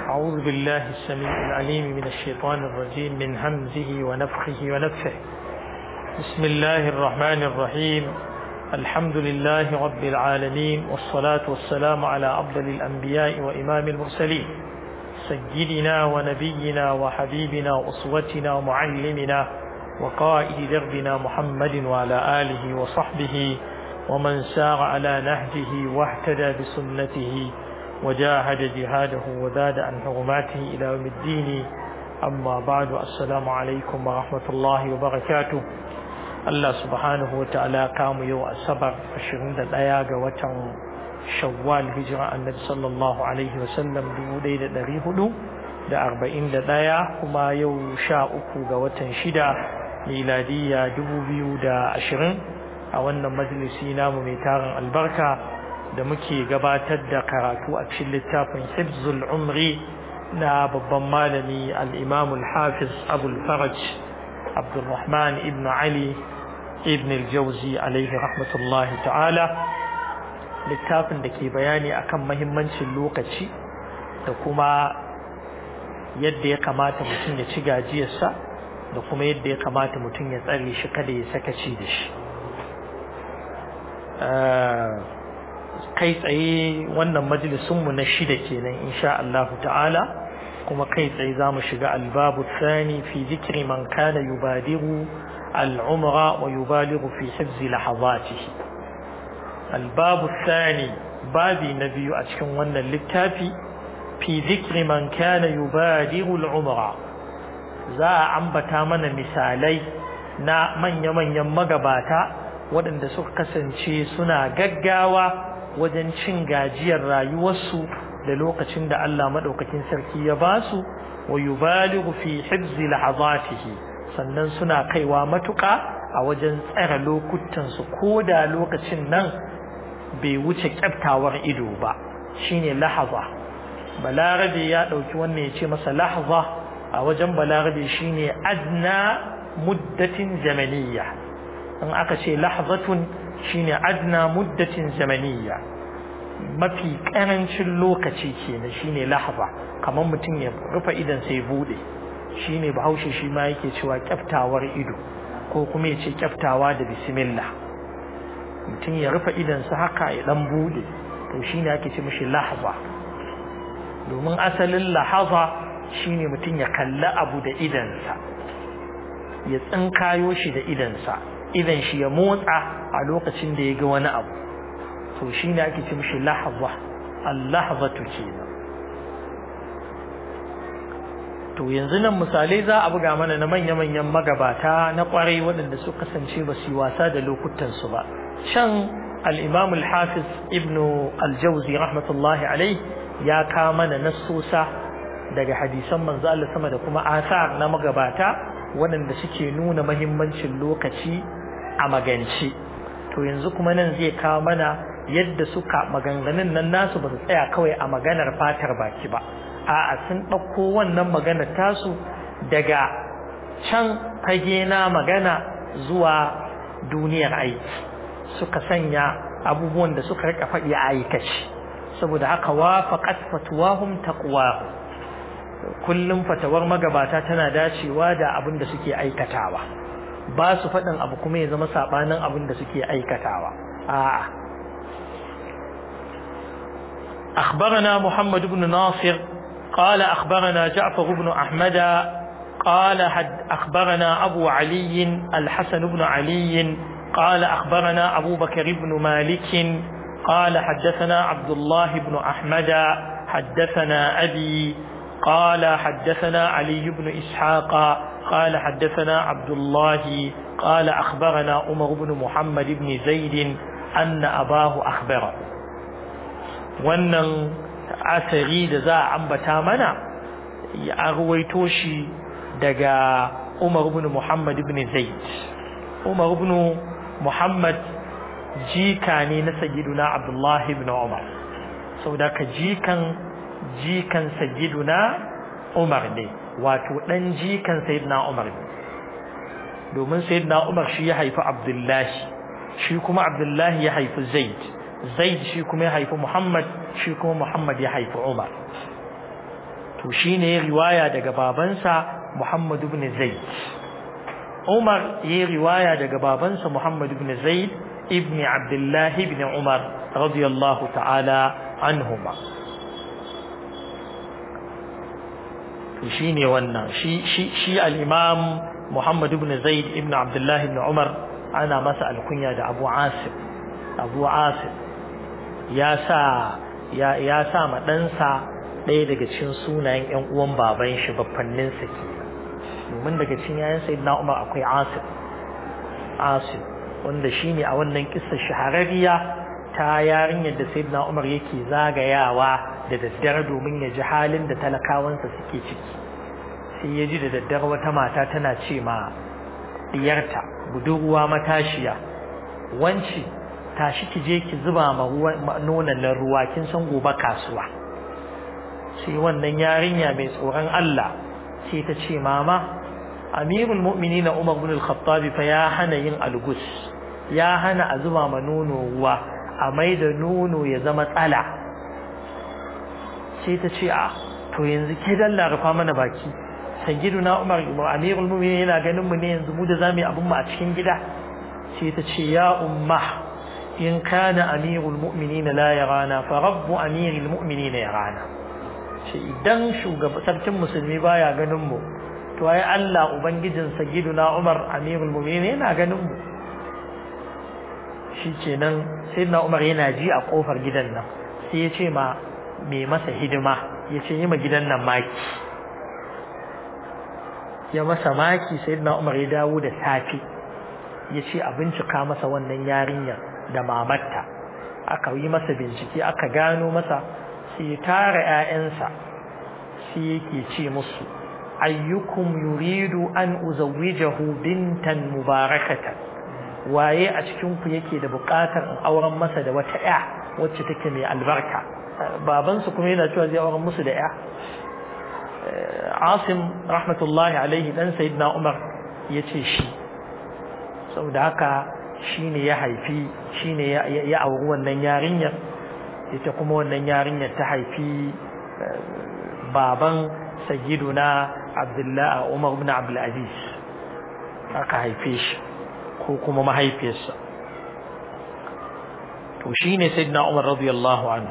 أعوذ بالله السميع العليم من الشيطان الرجيم من همزه ونفخه ونفخه بسم الله الرحمن الرحيم الحمد لله رب العالمين والصلاة والسلام على أفضل الأنبياء وإمام المرسلين سيدنا ونبينا وحبيبنا وأسوتنا ومعلمنا وقائد دربنا محمد وعلى آله وصحبه ومن سار على نهجه واهتدى بسنته وجاهد جهاده وزاد عن حرماته إلى يوم الدين أما بعد السلام عليكم ورحمة الله وبركاته Allah subhanahu wa ta'ala kamu yau asabar 21 ga watan shawwal hijira annabi sallallahu alaihi wasallam 1441 kuma yau sha uku ga watan shida miladiyya 2020 a wannan majalisi namu mai tarin albarka da muke gabatar da karatu a cikin littafin hibzul umri na babban malami al-imam al-hafiz abul faraj abdulrahman ibn ali ibn al-jawzi alaihi rahmatullahi ta'ala littafin da ke bayani akan mahimmancin lokaci da kuma yadda ya kamata mutum ya ci gajiyarsa da kuma yadda ya kamata mutum ya tsare shi kada ya sakaci da shi kai tsaye wannan majalisunmu na shida kenan insha Allah ta'ala kuma kai tsaye za mu shiga albabu tsani fi zikri man kana yubadiru al'umra wa yubaligu fi hifzi lahazatihi albabu tsani babi na biyu a cikin wannan littafi fi zikri man kana yubadiru al'umra za a ambata mana misalai na manya-manyan magabata waɗanda suka kasance suna gaggawa wajen cin gajiyar rayuwarsu da lokacin da Allah maɗaukakin sarki ya ba su wa yubalighu fi hibzi lahazatihi sannan suna kaiwa matuƙa a wajen tsara lokutansu ko da lokacin nan bai wuce kyaftawar ido ba shine lahaza balarabe ya ɗauki wannan ya ce masa lahaza a wajen balarabe shine adna muddatin zamaniyya in aka ce lahzatun shine adna muddatin zamaniyya mafi karancin lokaci kenan shine lahza kamar mutum ya rufe idan sai bude shine bahaushe shi ma yake cewa kyaftawar ido ko kuma ya ce kyaftawa da bismillah mutum ya rufe idan sa haka ya dan bude to shine ake ce mishi lahza domin asalin lahaza shine mutum ya kalli abu da idansa ya tsinkayo shi da idansa idan shi ya motsa a lokacin da ya ga wani abu to shi ne ake ce mishi lahza al-lahzatu kenan to yanzu nan misalai za a buga mana na manya-manyan magabata na kwarai waɗanda su kasance ba su yi wasa da lokutan su ba can al-imam al-hafiz ibn al-jawzi rahmatullahi alai ya ka mana nassosa daga hadisan manzo Allah sama da kuma asar na magabata waɗanda suke nuna mahimmancin lokaci a magance to yanzu kuma nan zai kawo mana yadda suka maganganun nan nasu ba su tsaya kawai a maganar fatar baki ba a'a sun ɗauko wannan maganar tasu daga can fage na magana zuwa duniyar aiki suka sanya abubuwan da suka rika faɗi a aikace saboda haka wafaqat fatwahum taqwahum kullum fatawar magabata tana dacewa da abin da suke aikatawa ba su faɗin abu kuma ya zama saɓanin abin da suke aikatawa a'a أخبرنا محمد بن ناصر قال أخبرنا جعفر بن أحمد قال حد أخبرنا أبو علي الحسن بن علي قال أخبرنا أبو بكر بن مالك قال حدثنا عبد الله بن أحمد حدثنا أبي قال حدثنا علي بن إسحاق قال حدثنا عبد الله قال أخبرنا عمر بن محمد بن زيد أن أباه أخبره wannan asari da za a ambata mana ya ruwaito shi daga Umar ibn Muhammad ibn Zaid Umar ibn Muhammad jika ne na sayyiduna Abdullah ibn Umar saboda ka jikan jikan sayyiduna Umar ne wato dan jikan sayyidina Umar ne domin sayyidina Umar shi ya haifi Abdullahi shi kuma Abdullahi ya haifi Zaid zaid shi kuma ya haifi muhammad shi kuma muhammad ya haifi umar to shine riwaya daga babansa Muhammad ibn Zaid Umar ya riwaya daga babansa Muhammad ibn Zaid ibn Abdullah ibn Umar radiyallahu ta'ala anhuma shine wannan shi shi shi al-Imam Muhammad ibn Zaid ibn Abdullah ibn Umar ana masa alkunya da Abu Asim Abu Asim ya sa ya ya sa ma ɗansa ɗaya daga cikin sunayen ƴan uwan baban shi babbannin sa ke domin daga cikin yayin sayyidina Umar akwai Asim Asim wanda shine a wannan kissa shahararriya ta yarinyar da sayyidina Umar yake zagayawa da daddare domin ya ji halin da talakawansa suke ciki sai ya ji da daddare wata mata tana ce ma diyarta budurwa matashiya wanci tashi ki je ki zuba ma nonon nan ruwa kin san gobe kasuwa sai wannan yarinya mai tsoron Allah sai ta ce mama amirul mu'minin Umar bin al-Khattab fa ya hana yin algus ya hana a zuba ma nono ruwa a mai da nono ya zama tsala sai ta ce a to yanzu ke dalla rufa mana baki sayyiduna Umar amirul mu'minin yana ganin mu ne yanzu mu da zamu yi abun mu a cikin gida sai ta ce ya umma in kana amirul mu'minin la yarana fa rabbu amiril mu'minin yarana ce idan shugaban sarkin musulmi baya ganin mu to ai Allah ubangijin sayyiduna Umar amirul mu'minin yana ganin mu shikenan sayyidina Umar yana ji a kofar gidan nan sai ya ce ma mai masa hidima ya ce yi ma gidan nan maki ya masa maki sayyidina Umar ya dawo da safi ya ce a bincika masa wannan yarinyar da mamarta aka yi masa bincike aka gano masa sai tara ƴaƴansa sai yake ce musu ayyukum yuridu an uzawwijahu bintan mubarakatan waye a cikin ku yake da buƙatar in auren masa da wata ƴa wacce take mai albarka babansu kuma yana cewa zai auren musu da ƴa Asim rahmatullahi alaihi dan sayyidina Umar yace shi saboda haka shine ya haifi shine ya auri wannan yarinyar ita kuma wannan yarinyar ta haifi baban sayyiduna Abdullah Umar ibn Abdul Aziz aka haife shi ko kuma mahaifiyarsa to shine sayyidina Umar radiyallahu anhu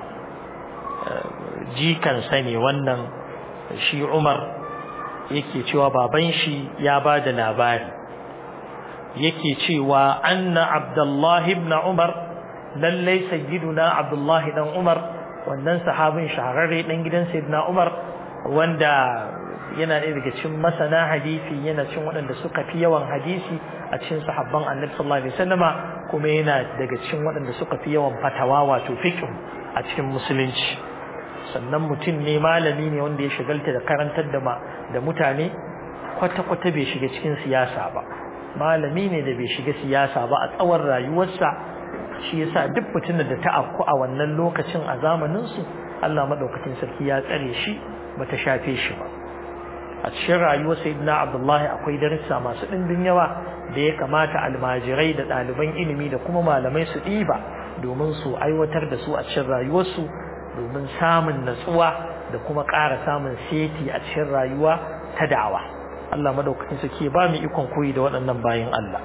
jikan ne wannan shi Umar yake cewa baban shi ya bada labari yake cewa anna Abdullah ibn Umar lallai sayyiduna Abdullah dan Umar wannan sahabin shahararre dan gidan sayyidina Umar wanda yana ɗaya daga cikin masana hadisi yana cikin waɗanda suka fi yawan hadisi a cikin sahabban Annabi sallallahu alaihi wasallama kuma yana daga cikin waɗanda suka fi yawan fatawa wato fiqh a cikin musulunci sannan mutum ne malami ne wanda ya shigalta da karantar da da mutane kwata-kwata bai shiga cikin siyasa ba malami ne da bai shiga siyasa ba a tsawon rayuwarsa shi yasa duk mutumin da ta afku a wannan lokacin a zamanin su Allah madaukakin sarki ya tsare shi bata shafe shi ba a cikin rayuwar sayyidina Abdullahi akwai darussa masu ɗimbin yawa da ya kamata almajirai da ɗaliban ilimi da kuma malamai su ɗiba domin su aiwatar da su a cikin rayuwarsu domin samun natsuwa da kuma ƙara samun seti a cikin rayuwa ta da'awa Allah madaukakin sarki ba mu ikon koyi da waɗannan bayin Allah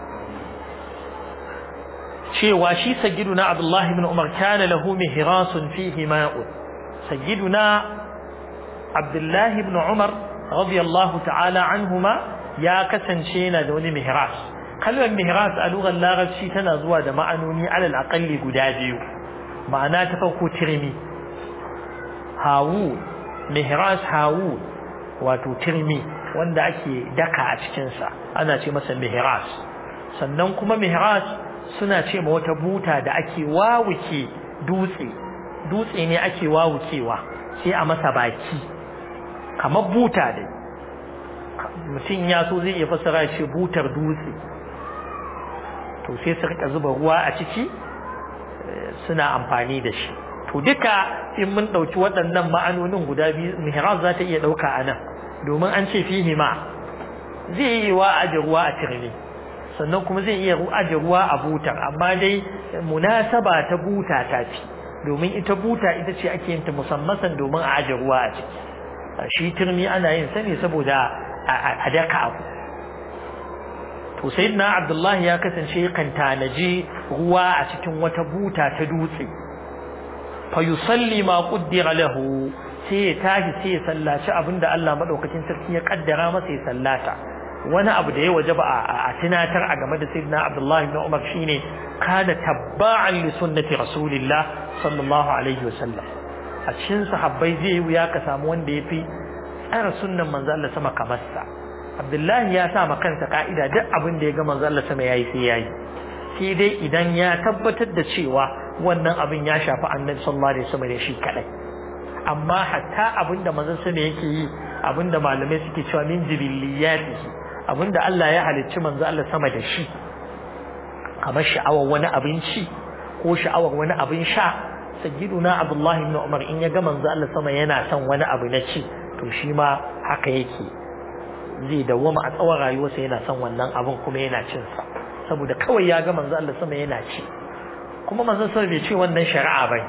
cewa shi sayyiduna Abdullah ibn Umar kana lahu mihrasun fihi ma'un sayyiduna Abdullah ibn Umar radiyallahu ta'ala anhuma ya kasance yana da wani mihras kalmar mihras a lugar larabci tana zuwa da ma'anoni alal aqalli guda biyu ma'ana ta farko tirmi hawu mihras hawu wato tirmi wanda ake daka a cikinsa ana ce masa mihras sannan kuma mihras suna ce ma wata buta da ake wawuke dutse dutse ne ake wawukewa sai a masa baki kamar buta dai mutum ya so zai iya fassara ce butar dutse to sai su rika zuba ruwa a ciki suna amfani da shi to duka in mun ɗauki waɗannan ma'anonin guda biyu mihrab za ta iya ɗauka a nan domin an ce fihi ma zai yi wa aje ruwa a tirmi sannan kuma zai iya aje ruwa a butar amma dai munasaba ta buta ta fi domin ita buta ita ce ake yin ta musamman domin a aje ruwa a ciki shi turmi ana yin sa ne saboda a daka abu to sayyidina abdullahi ya kasance kan tanaji ruwa a cikin wata buta ta dutse fa yusalli ma qaddara lahu sai ya tashi sai ya sallaci abinda Allah madaukakin sarki ya kaddara masa ya sallata wani abu da ya wajaba a tunatar a game da sayyidina abdullahi ibn umar shine kana tabba'an li sunnati rasulillah sallallahu alaihi wasallam a cikin sahabbai zai wuya ka samu wanda yafi tsara sunnan manzo Allah sama kamar sa Abdullahi ya sa ma kansa ka'ida duk abin da ya ga manzo Allah sama yayi sai yayi sai dai idan ya tabbatar da cewa wannan abin ya shafi Annabi sallallahu alaihi wasallam ne shi kadai amma hatta abin da manzo sama yake yi abin da malamai suke cewa min jibilliyatihi abin da Allah ya halicci manzo Allah sama da shi kamar sha'awar wani abinci ko sha'awar wani abin sha sayyiduna Abdullah ibn Umar in ya ga manzo Allah sama yana son wani abu na ci to shi ma haka yake zai dawwama a tsawon rayuwarsa yana son wannan abin kuma yana cin sa saboda kawai ya ga manzo Allah sama yana ci kuma manzo sama bai ce wannan shari'a bai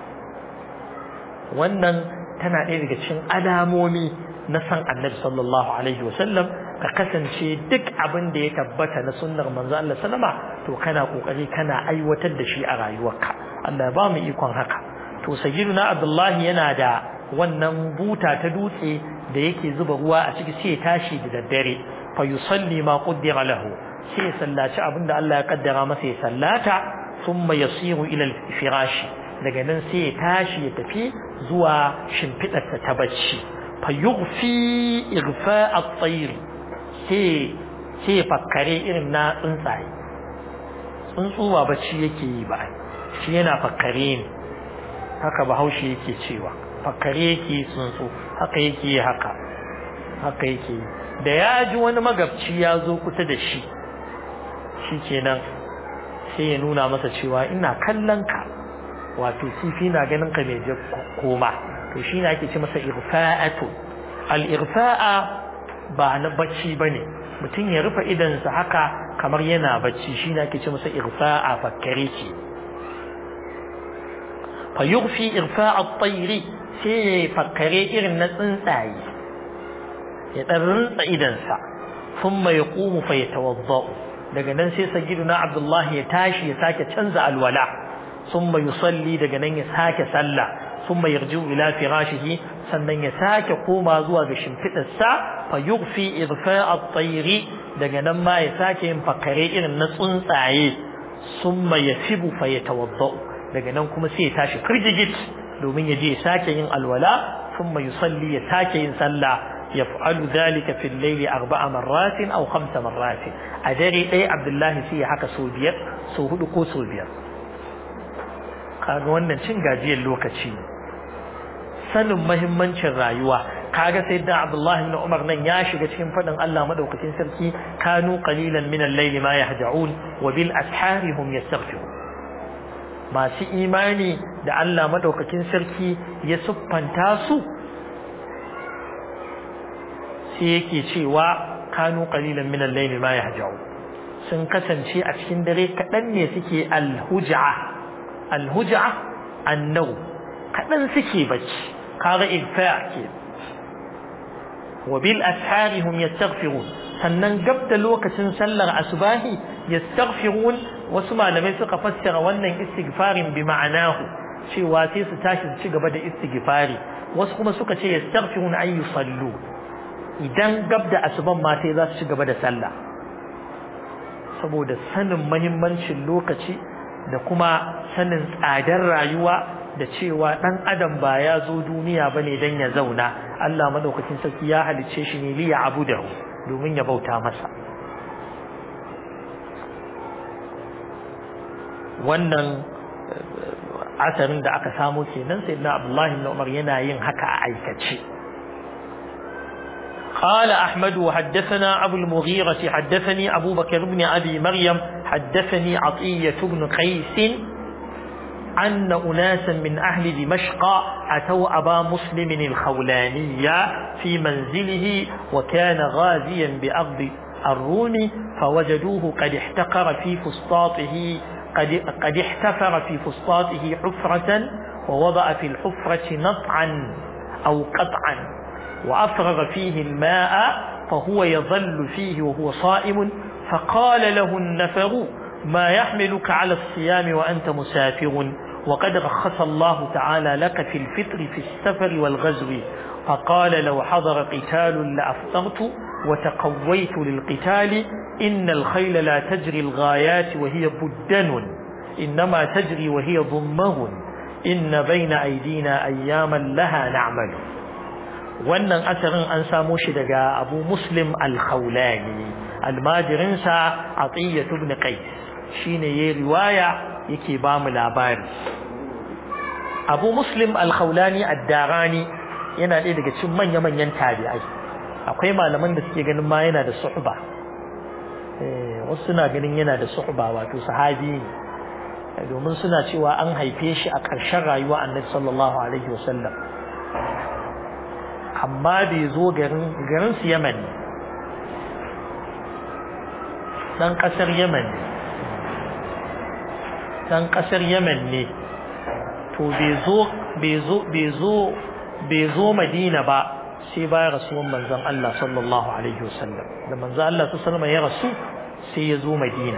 wannan tana ɗaya daga cikin alamomi na san annabi sallallahu alaihi wasallam ka kasance duk abin da ya tabbata na sunnar manzo Allah sallama to kana kokari kana aiwatar da shi a rayuwarka Allah ba mu ikon haka to sayyiduna Abdullahi yana da wannan buta ta dutse da yake zuba ruwa a ciki sai ya tashi da daddare fa yusalli ma qaddara lahu sai ya sallaci abinda Allah ya kaddara masa ya sallata thumma yasiru ila al-firashi daga nan sai ya tashi ya tafi zuwa shimfidarsa ta bacci fa yughfi igfa at-tayr sai sai ya fakkare irin na tsuntsaye tsuntsu ba bacci yake yi ba shi yana fakkare ne haka bahaushe yake cewa fakkare yake tsuntsu haka yake haka haka yake da ya ji wani magabci ya zo kusa da shi shi kenan sai ya nuna masa cewa ina kallon ka wato kifi na ganin ka mai je koma to shi ne ake ce masa irfa'atu al-irfa'a ba na bacci bane mutum ya rufe idansa haka kamar yana bacci shi ne ake ce masa irfa'a fakkare ce fa yughfi irfa'a at-tayri sai ya fakkare irin na tsuntsaye ya ɗan rinsa idansa sun mai ƙumu fa ya tawazza'u daga nan sai sagiduna abdullahi ya tashi ya sake canza alwala sun mai yusalli daga nan ya sake sallah sun mai yarji ila firashihi sannan ya sake koma zuwa ga shimfiɗarsa fa yughfi irfa at-tayri daga nan ma ya sake yin fakare irin na tsuntsaye sun mai yasibu fa ya tawazza'u daga nan kuma sai ya tashi firgigit domin ya je ya sake yin alwala thumma yusalli ya sake yin sallah yaf'alu dhalika fil layli arba'a marratin aw khamsa marratin a dare ɗaya Abdullahi sai ya haka so biyar so hudu ko so biyar kaga wannan cin gajiyar lokaci sanin mahimmancin rayuwa kaga sai da Abdullahi ibn Umar nan ya shiga cikin fadin Allah madaukakin sarki kanu qalilan min al-layli ma yahja'un wa bil ashari hum yastaghfirun masu imani da Allah madaukakin sarki ya siffanta su sai yake cewa kanu qalilan min al-layli ma yahja'u sun kasance a cikin dare kadan ne suke al-huj'a al-huj'a annau kadan suke bacci kaga igfa ke wa bil ashari hum yastaghfirun sannan gab da lokacin sallar asubahi yastaghfirun wasu malamai suka fassara wannan istighfarin bi ma'anahu cewa sai su tashi su ci gaba da istighfari wasu kuma suka ce yastaghfirun ay yusallu idan gab da asuban ma sai za su ci gaba da sallah saboda sanin muhimmancin lokaci da kuma sanin tsadar rayuwa da cewa dan adam ba ya zo duniya bane dan ya zauna Allah madaukakin sarki ya halicce shi ne li ya abudahu domin ya bauta masa wannan asarin da aka samu kenan sai na Abdullahi ibn Umar yana yin haka a aikace قال أحمد وحدثنا أبو المغيرة حدثني أبو بكر بن أبي مريم حدثني عطية بن قيس أن أناسا من أهل دمشق أتوا أبا مسلم الخولاني في منزله وكان غازيا بأرض الروم فوجدوه قد احتقر في فسطاطه قد, قد احتفر في فسطاطه حفرة ووضع في الحفرة نطعا أو قطعا وأفرغ فيه الماء فهو يظل فيه وهو صائم فقال له النفر ما يحملك على الصيام وأنت مسافر وقد رخص الله تعالى لك في الفطر في السفر والغزو فقال لو حضر قتال لأفطرت وتقويت للقتال إن الخيل لا تجري الغايات وهي بدن إنما تجري وهي ضمه إن بين أيدينا أياما لها نعمل wannan asarin an samo shi daga abu muslim al-khawlani almajirinsa atiyya ibn qais shine yayi riwaya yake ba mu labari abu muslim al-khawlani ad-darani yana ɗaya daga cikin manya-manyan tabi'ai akwai malaman da suke ganin ma yana da suhba eh wasu suna ganin yana da suhba wato sahabi ne domin suna cewa an haife shi a ƙarshen rayuwa annabi sallallahu alaihi wasallam amma bai zo garin garin su Yaman dan kasar Yaman dan kasar Yaman ne to bai zo bai zo bai zo bai zo Madina ba sai bayan rasuwan manzon Allah sallallahu alaihi wasallam da manzon Allah sallallahu alaihi ya rasu sai ya zo Madina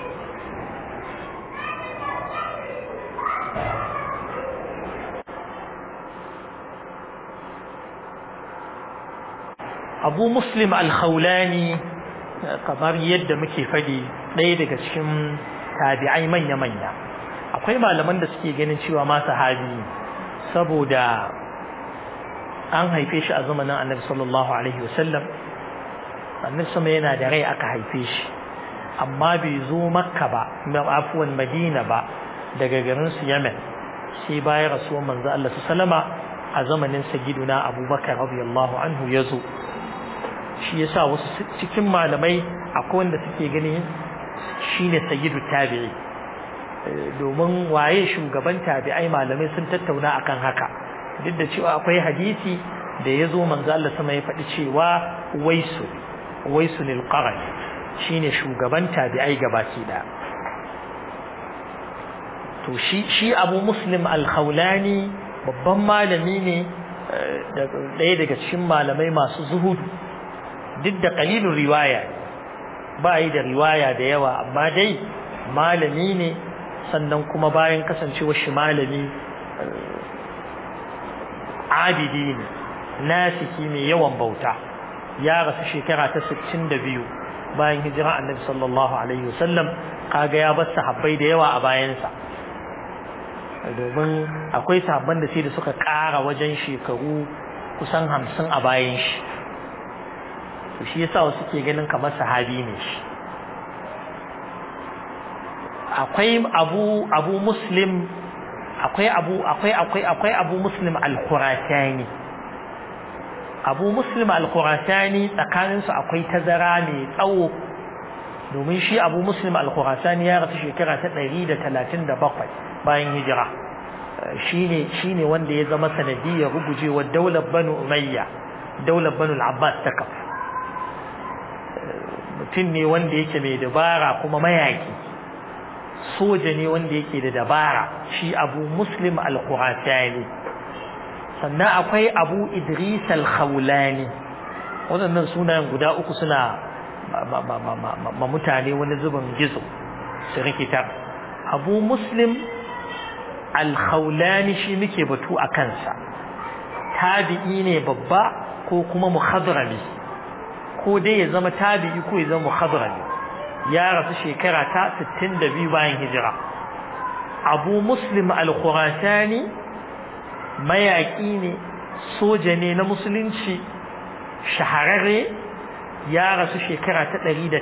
abu muslim al-khawlani kamar yadda muke fadi ɗaya daga cikin tabi'ai manya-manya akwai malaman da suke ganin cewa ma sahabi saboda an haife shi a zamanin annabi sallallahu alaihi wasallam annabi sama yana da rai aka haife shi amma bai zo makka ba afuwan madina ba daga garin su yemen sai bayan rasuwar manzo Allah sallama a zamanin sayyiduna abubakar radiyallahu anhu ya zo shi yasa wasu cikin malamai akwai wanda suke gani shine sayyidu tabi'i domin waye shugaban tabi'ai malamai sun tattauna akan haka duk da cewa akwai hadisi da ya zo manzo Allah sama ya faɗi cewa waisu waisu lil qaran shine shugaban tabi'ai gabaki da to shi shi Abu Muslim al-Khawlani babban malami ne ɗaya daga cikin malamai masu zuhudu duk da qalilun riwaya ba yi da riwaya da yawa amma dai malami ne sannan kuma bayan kasancewar shi malami abidi ne nasiki mai yawan bauta ya rasu shekara ta 62 bayan hijira annabi sallallahu alaihi wasallam kaga ya bar sahabbai da yawa a bayansa domin akwai sahabban da sai da suka ƙara wajen shekaru kusan hamsin a bayan shi to shi yasa wasu ke ganin kamar sahabi ne shi akwai abu abu muslim akwai abu akwai akwai akwai abu muslim al-khurasani abu muslim al-khurasani tsakanin su akwai tazara mai tsawo domin shi abu muslim al-khurasani ya rasu shekara ta 137 bayan hijira shine shine wanda ya zama sanadiyar rugujewar daular banu umayya daular banu al-abbas ta kafa mutum ne wanda yake mai dabara kuma mayaki soja ne wanda yake da dabara shi abu muslim al-khurasani sannan akwai abu idris al-khawlani waɗannan sunayen guda uku suna ma mutane wani zubin gizo su rikitar abu muslim al-khawlani shi muke batu a kansa tabi'i ne babba ko kuma muhadrami ko dai ya zama tabi'i ko ya zama muhadrami ya rasu shekara ta 62 bayan hijira abu muslim al-khurasani mayaƙi ne soja ne na musulunci shahararre ya rasu shekara ta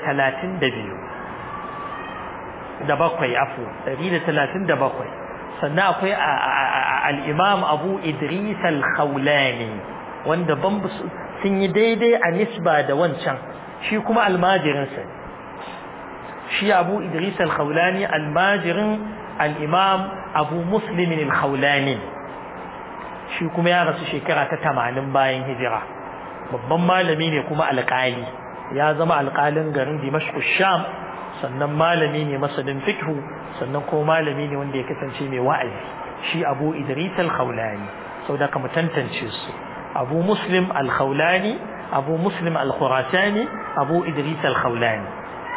132 da bakwai afu 137 sannan akwai al-imam abu idris al-khawlani wanda ban sun yi daidai a nisba da wancan shi kuma almajirinsa ne shi abu idris al-khawlani almajirin al-imam abu muslimin al-khawlani shi kuma ya rasu shekara ta tamanin bayan hijira babban malami ne kuma alƙali ya zama alƙalin garin dimashq sham sannan malami ne masanin fiqh sannan kuma malami ne wanda ya kasance mai wa'azi shi abu idris al-khawlani saboda ka mu tantance su abu muslim al-khawlani abu muslim al-khurasani abu idris al-khawlani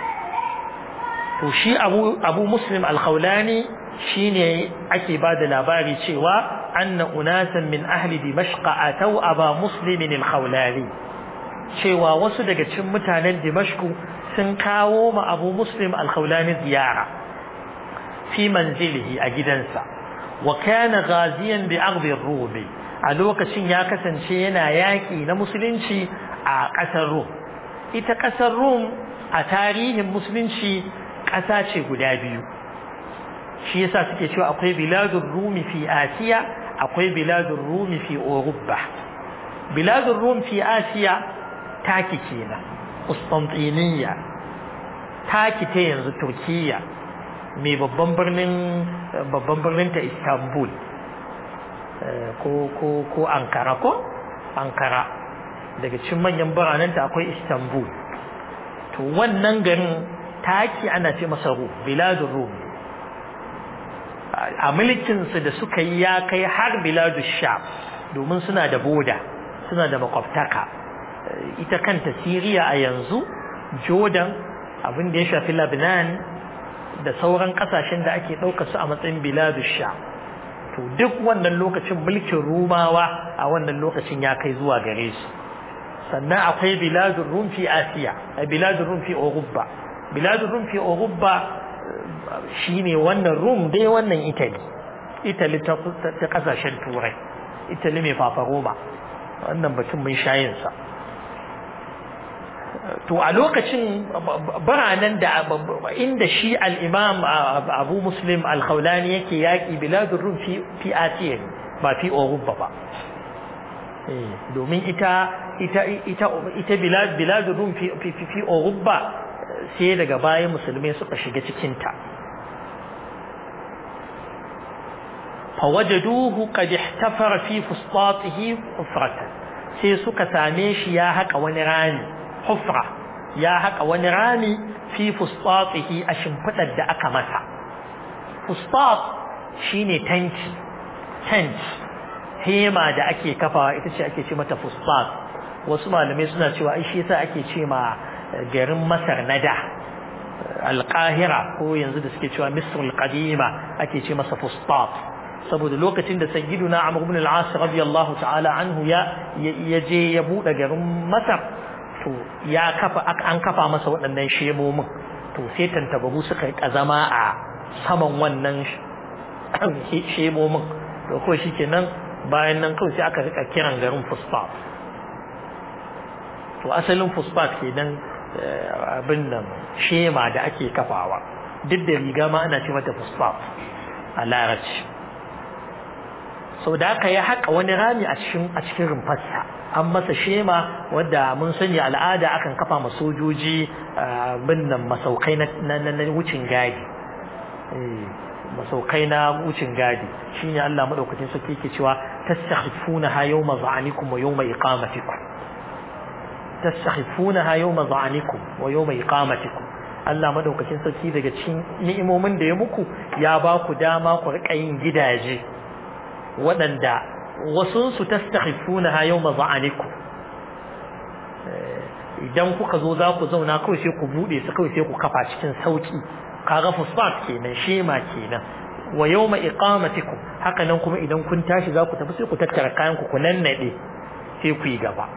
to shi abu abu muslim al-khawlani shine ake ba da labari cewa anna unasan min ahli dimashq atau aba muslim al-khawlani cewa wasu daga cikin mutanen dimashq sun kawo ma abu muslim al-khawlani ziyara fi manzilihi a gidansa wa kana ghaziyan bi aghdi ar-rum a lokacin ya kasance yana yaki na musulunci a ƙasar Rum ita ƙasar Rum a tarihin musulunci ƙasa ce guda biyu shi yasa suke cewa akwai biladur rumi fi asiya akwai biladur rumi fi urubba biladur rum fi asiya taki kenan Constantiniya taki ta yanzu Turkiya mai babban birnin babban birnin ta Istanbul ko ko ko Ankara ko Ankara daga cikin manyan biranen ta akwai Istanbul to wannan garin taki ana ce masa Rum biladur Rum a mulkin su da suka yi ya kai har biladur Sham domin suna da boda suna da makwabtaka ita kanta Syria a yanzu Jordan abin da ya shafi Lebanon da sauran kasashen da ake ɗauka su a matsayin biladu sha to duk wannan lokacin mulkin rumawa a wannan lokacin ya kai zuwa gare su sannan akwai biladun rum fi asiya a biladun rum fi orubba biladun rum fi orubba shine wannan rum dai wannan italy italy ta kasashen turai italy mai fafa roma wannan batun mun shayinsa to a lokacin biranen da inda shi al-imam abu muslim al-khawlani yake yaƙi biladun rum fi asiya ba fi orubba ba domin ita ita ita ita bilad biladun rum fi fi fi orubba sai daga baya musulmai suka shiga cikin ta fawajaduhu qad ihtafara fi fustatihi hufratan sai suka same shi ya haka wani rami hufra ya haka wani rami fi fustatihi a shimfidar da aka masa fustat shine tanki tent hema da ake kafawa ita ce ake ce mata fustat wasu malamai suna cewa ai shi yasa ake ce ma garin Masar na da Al-Qahira ko yanzu da suke cewa Misr al-Qadima ake ce masa fustat saboda lokacin da sayyiduna Amr ibn al-As radiyallahu ta'ala anhu ya je ya bude garin Masar to ya kafa an kafa masa waɗannan shemomin to sai tantabaru suka yi kazama a saman wannan shemomin to ko shikenan bayan nan kawai sai aka rika kiran garin fosfat to asalin fosfat kenan abin nan shema da ake kafawa duk da riga ma ana ce mata fosfat a larabci sau da aka yi haka wani rami a cikin a cikin rumfarsa an masa shema wadda mun sani al'ada akan kafa ma sojoji bin nan masaukai na wucin gadi masaukai na wucin gadi shine Allah madaukakin sarki yake cewa tastakhifuna ha yawma za'anikum wa yawma iqamatikum tastakhifuna ha yawma za'anikum wa yawma iqamatikum Allah madaukakin sarki daga cikin ni'imomin da ya muku ya ba ku dama ku rika yin gidaje waɗanda wasu su tastakhifuna ha yawma za'anikum idan kuka zo za ku zauna kawai sai ku bude su kawai sai ku kafa cikin sauki kaga fosfat kenan shema kenan wa yawma iqamatikum haka nan kuma idan kun tashi za ku tafi sai ku tattara kayan ku ku nannade sai ku yi gaba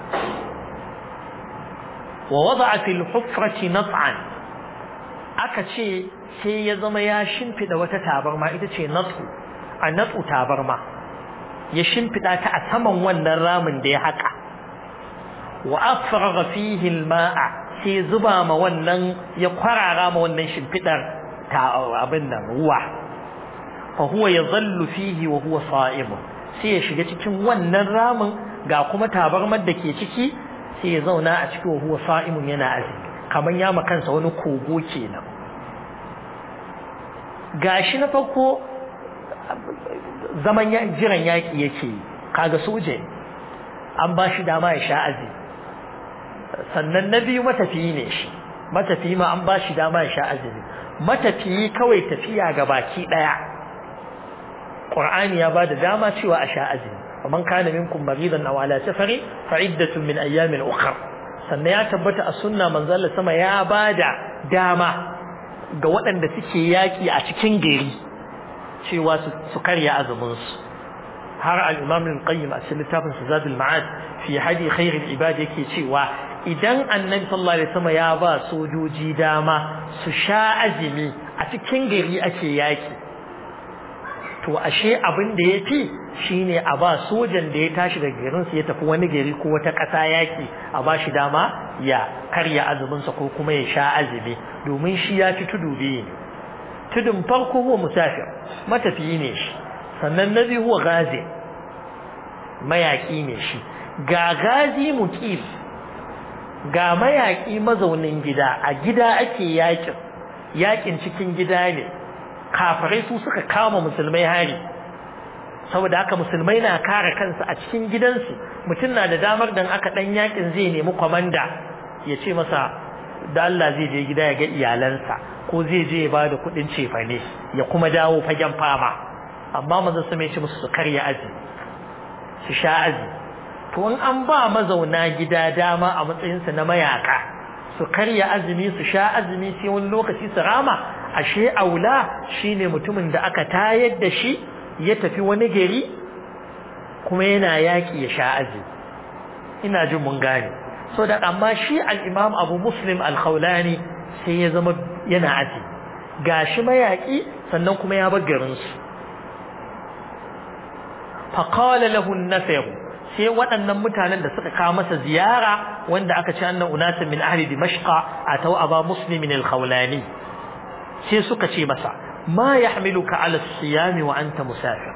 wa wada'a fil hufrati nat'an aka ce sai ya zama ya shimfida wata tabarma ita ce nat'u a nat'u tabarma ya shimfida ta a saman wannan ramin da ya haka wa afragha fihi al-ma'a sai zuba ma wannan ya kwarara ma wannan shimfidar ta abin nan ruwa fa huwa yadhallu fihi wa huwa sa'im sai ya shiga cikin wannan ramin ga kuma tabarmar da ke ciki sai ya zauna a cikin wa huwa sa'imun yana azumi kaman ya ma kansa wani kogo kenan gashi na farko zaman jiran yaki yake kaga soje an ba shi dama ya sha azumi sannan na biyu matafiyi ne shi matafiyi ma an ba shi dama ya sha azumi matafiyi kawai tafiya ga baki daya Qur'ani ya ba da dama cewa a sha azumi man kana minkum maridan aw ala safari fa iddatun min ayyamin ukhra sannan ya tabbata a sunna manzo Allah sama ya bada dama ga waɗanda suke yaki a cikin gari cewa su karya azumin su har al-imam al-qayyim a cikin littafin zadul ma'ad fi hadi khairul ibad yake cewa idan annabi sallallahu alaihi wasallam ya ba sojoji dama su sha azumi a cikin gari ake yaki to ashe abin da yafi shine a ba sojan da ya tashi daga garin su ya tafi wani gari ko wata ƙasa yaki a ba shi dama ya karya azumin sa ko kuma ya sha azumi domin shi ya fi tudu biyu ne tudun farko huwa musafir matafiyi ne shi sannan na biyu huwa gazi mayaki ne shi ga gazi muqim ga mayaki mazaunin gida a gida ake yakin yakin cikin gida ne kafirai su suka kama musulmai hari saboda haka musulmai na kare kansu a cikin gidansu mutum na da damar dan aka dan yakin zai nemi kwamanda ya ce masa da Allah zai je gida ya ga iyalansa ko zai je ya ba da kuɗin cefane ya kuma dawo fagen fama amma manzo sai ya ce musu su karya aji su sha aji to in an ba mazauna gida dama a matsayinsu na mayaka su karya azumi su sha azumi sai wani lokaci su rama ashe aula shine mutumin da aka tayar da shi ya tafi wani gari kuma yana yaki ya sha azumi ina jin mun gane so da amma shi al-imam Abu Muslim al-Khawlani sai ya zama yana azumi gashi mayaki sannan kuma ya bar garin su faqala lahu an-nafir sai waɗannan mutanen da suka kawo masa ziyara wanda aka ce annan unasan min ahli dimashqa atau aba muslimin al-khawlani sai suka ce masa ma yahmiluka ala siyam wa anta musafir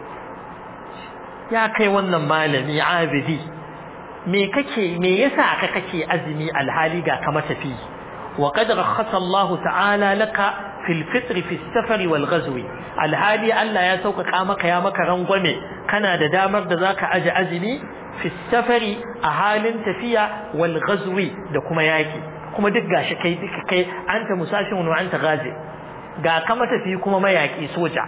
ya kai wannan malami abidi me kake me yasa aka kake azumi alhali ga ka matafi wa qad rakhasa Allah ta'ala laka fil fitr fi safar wal ghazwi alhali Allah ya sauƙaƙa maka ya maka rangwame kana da damar da zaka aje azumi fi safari a halin tafiya wal ghazwi da kuma yaki kuma duk gashi kai duka kai anta musafin wa anta ghazi ga ka matafi kuma mayaki soja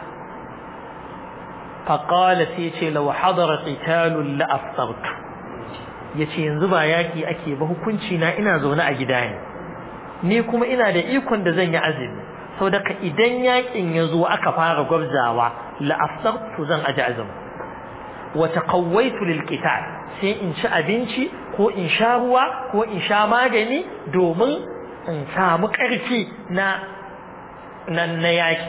faqala sai ce law hadara qitalun la aftartu yace yanzu ba yaki ake ba hukunci na ina zaune a gida ne ni kuma ina da ikon da zan yi azumi sau daga idan yakin ya zo aka fara gwabzawa la'afsartu zan aji azumi wa taqawwaitu lil qital sai in ci abinci ko in sha ruwa ko in sha magani domin in samu ƙarfi na na na yaki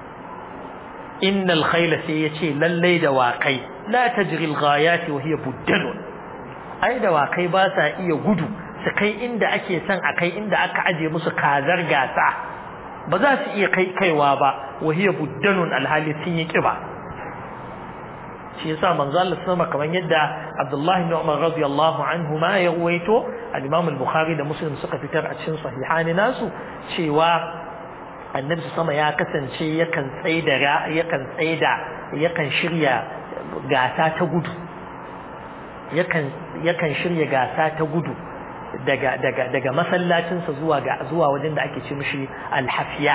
innal khayla sai yace lallai da waƙai la tajri al ghayati wa hiya buddalun ai da waƙai ba sa iya gudu su kai inda ake son a kai inda aka aje musu kazar gasa ba za su iya kai kaiwa ba wahiya buddanun alhali sun yi kiba shi yasa manzo Allah sama kamar yadda Abdullah ibn Umar radiyallahu anhu ma ya ruwaito al-Imam al-Bukhari da Muslim suka fitar a cikin sahihani nasu cewa annabi sama ya kasance yakan tsaida yakan tsaida yakan shirya gasa ta gudu yakan yakan shirya gasa ta gudu daga daga daga masallacinsa zuwa ga zuwa wajen da ake ce mishi al-hafiya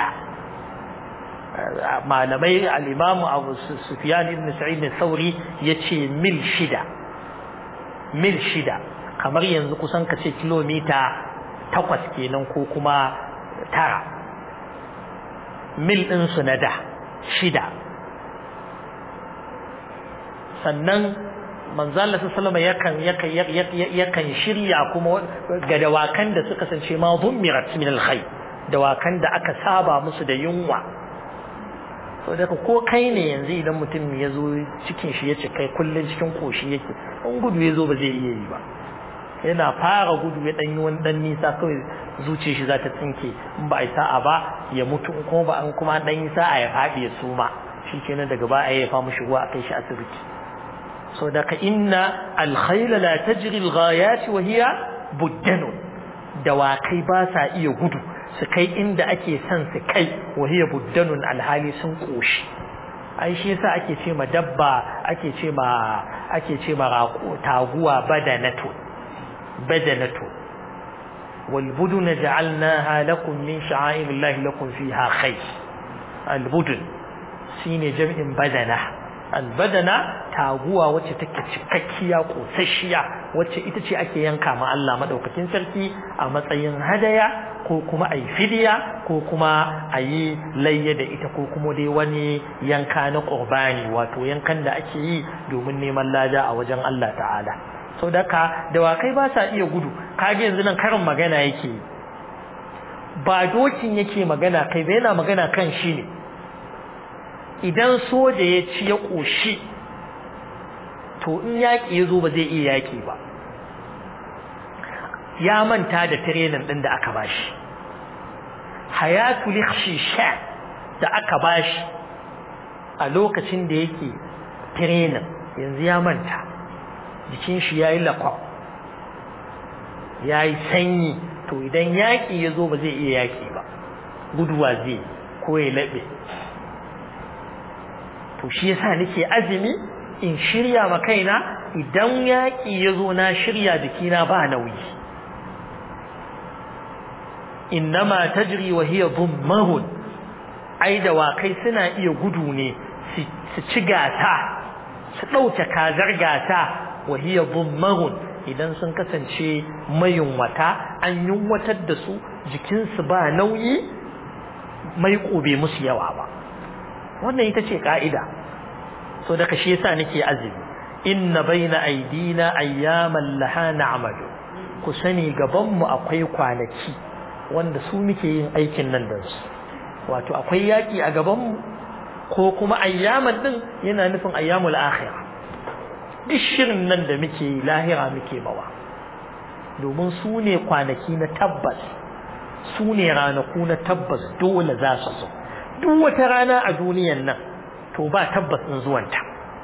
malamai al-imam Abu Sufyan ibn Sa'id al-Thawri yace mil shida mil shida kamar yanzu kusan kace kilomita takwas kenan ko kuma tara mil din su na da shida sannan manzala sallama yakan yakan yakan shirya kuma ga dawakan da suka sance ma dhummirat min alkhayr dawakan da aka saba musu da yunwa so daga ko kai ne yanzu idan mutum ya zo cikin shi ya ce kai kullun cikin koshi yake in gudu ya zo ba zai iya yi ba yana fara gudu ya dan yi wani dan nisa kawai zuciyar shi za ta tsinke in ba a sa'a ba ya mutu in kuma ba an kuma dan yi sa'a ya faɗi ya suma shikenan daga ba a yi ya fa mushi ruwa a kai shi asibiti so daga inna alkhayla la tajri alghayat wa hiya buddanun dawakai ba sa iya gudu su kai inda ake son su kai wa hiya buddanun alhali sun koshi ai shi yasa ake ce ma dabba ake ce ma ake ce ma raqo taguwa badanatu badanatu wal budun ja'alnaha lakum min sha'airillahi lakum fiha khayr al budun shine jam'in badana albadana taguwa wacce take cikakkiya kosasshiya wacce ita ce ake yanka ma Allah madaukakin sarki a matsayin hadaya ko kuma a yi fidiya ko kuma a yi layya da ita ko kuma dai wani yanka na ƙurbani wato yankan da ake yi domin neman lada a wajen Allah ta'ala sau da ka dawakai ba sa iya gudu kage yanzu nan karin magana yake ba dokin yake magana kai ba yana magana kan shi ne idan soja ya ci ya ƙoshi to in yaƙi ya zo ba zai iya yaƙi ba ya manta da tirenin ɗin da aka bashi hayatul sha da aka bashi a lokacin da yake tirenin yanzu ya manta jikin shi yayi lakwab yayi sanyi to idan yaƙi ya zo ba zai iya yaƙi ba guduwa zai ko ya laɓe to shi yasa nake azumi in shirya ma kaina idan yaƙi ya zo na shirya jikina ba nauyi innama tajri wa hiya dhummahun ai dawakai suna iya gudu ne su ci gata su ɗauke kazar gata wa hiya dhummahun idan sun kasance mayunwata an yunwatar da su jikinsu ba nauyi mai bai musu yawa ba wannan ita ce ka'ida so daga shi yasa nake azumi inna baina aidina ayyaman laha na'malu ku sani gaban mu akwai kwanaki wanda su muke yin aikin nan da su wato akwai yaki a gaban mu ko kuma ayyaman din yana nufin ayyamul akhirah duk shirin nan da muke lahira muke mawa domin su ne kwanaki na tabbas su ne ranaku na tabbas dole za su zo duk wata rana a duniyan nan to ba tabbas in zuwanta